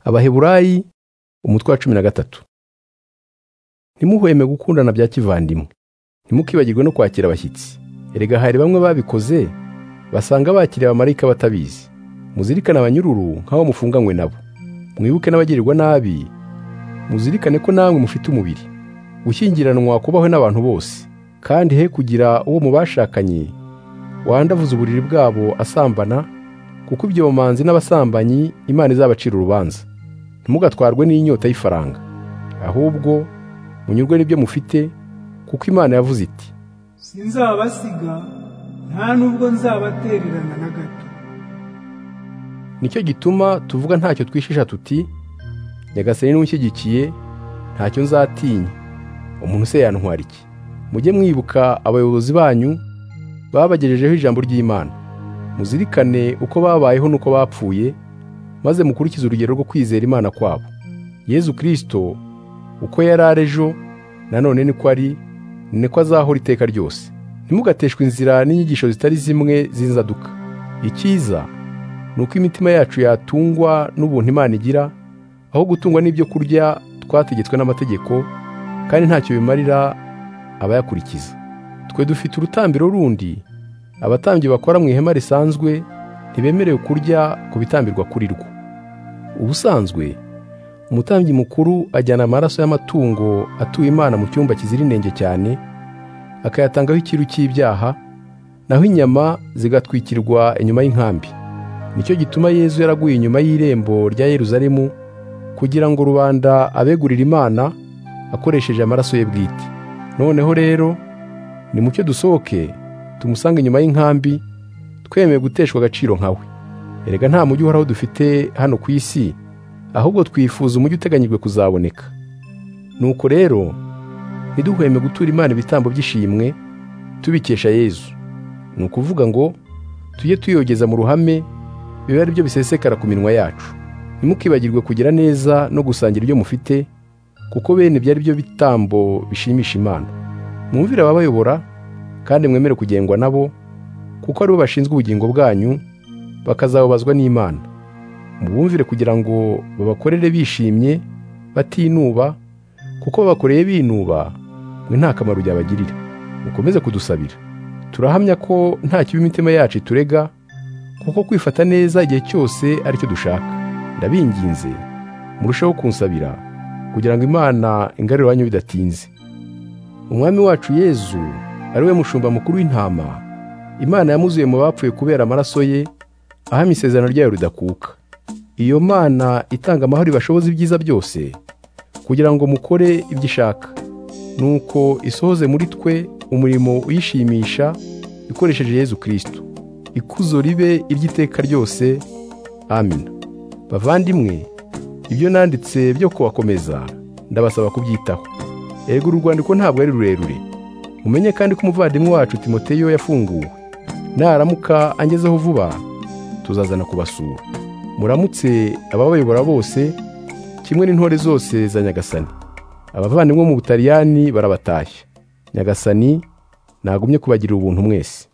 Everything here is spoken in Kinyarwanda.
abaheburayi umutwe wa cumi na gatatu ntimuhweme gukundana bya kivandimwe ntimukibagirwe no kwakira abashyitsi erega hari bamwe babikoze basanga bakiriye abamarayika batabizi muzirikane abanyururu nk'abo mufunganywe nabo mwibuke n'abagirirwa nabi muzirikane ko namwe mufite umubiri gushyingiranwa kubaho n'abantu bose kandi he kugira uwo mu bashakanye wandavuza uburiri bwabo asambana kuko ibyo bamanzi n'abasambanyi imana izabacira urubanza ntimugatwarwe n'inyota y'ifaranga ahubwo munyurwe n'ibyo mufite kuko imana yavuze iti sinzabasiga nta nubwo nzabatererana na gato nicyo gituma tuvuga ntacyo twishisha tuti nyagasani n'ushyigikiye ntacyo nzatinya umuntu se yantwara iki mujye mwibuka abayobozi banyu babagejejeho ijambo ry'imana muzirikane uko babayeho n'uko bapfuye maze mukurikize urugero rwo kwizera imana kwabo yezu kirisito uko yari ari ejo nanone niko ari niko azahora iteka ryose ntimugateshwe inzira n'inyigisho zitari zimwe z'inzaduka icyiza ni uko imitima yacu yatungwa n'ubuntu imana igira aho gutungwa n'ibyo kurya twategetswe n'amategeko kandi ntacyo bimarira abayakurikiza twe dufite urutambiro rundi abatambyi bakora mu ihema risanzwe ntibemerewe kurya ku bitambirwa kuri rwo ubusanzwe umutambyi mukuru ajyana amaraso y'amatungo atuye imana mu cyumba kizira inenge cyane akayatangaho ikiru cy'ibyaha naho inyama zigatwikirwa inyuma y'inkambi nicyo gituma yezu yaraguye inyuma y'irembo rya yeruzalemu kugira ngo rubanda abegurire imana akoresheje amaraso ye bwite noneho rero nimucyo dusohoke tumusange inyuma y'inkambi twemeye guteshwa agaciro nkawe erega nta mujyi uhoraho dufite hano ku isi ahubwo twifuza umujyi uteganyijwe kuzaboneka nuko rero ntiduhweme gutura imana ibitambo by'ishimwe tubikesha yezu ni ukuvuga ngo tujye tuyogeza mu ruhame bibe ari byo bisesekara ku minwa yacu ntimukibagirwe kugira neza no gusangira ibyo mufite kuko bene ibyo ari byo bitambo bishimisha imana mwumvire ababayobora kandi mwemere kugengwa nabo kuko aribo bashinzwe ubugingo bwanyu bakazababazwa n'imana mubumvire kugira ngo babakorere bishimye batinuba kuko babakoreye binuba mwe nta kamaro byabagirira mukomeze kudusabira turahamya ko nta kibi imitima yacu iturega kuko kwifata neza igihe cyose aricyo dushaka ndabinginze murusheho kunsabira kugira ngo imana ingarure iwanyu bidatinze umwami wacu yezu ari we mushumba mukuru w'intama imana yamuzuye mu bapfuye kubera amaraso ye ahamya isezerano ryayo ridakuka iyo mana itanga amahoro ibashoboza ibyiza byose kugira ngo mukore ibyo ishaka nuko isohoze muri twe umurimo uyishimisha ikoresheje yezu kirisito ikuzo ribe iry'iteka ryose amina bavandimwe ibyo nanditse byo kubakomeza ndabasaba kubyitaho erega uru rwandiko ntabwo ari rurerure mumenye kandi ko umuvandimwe wacu timoteyo yafunguwe naramuka angezeho vuba tuzazana kubasura muramutse ababayobora bose kimwe n'intore zose za nyagasani abavandimwe mu butaliyani barabatashye nyagasani nagumye kubagirira ubuntu mwese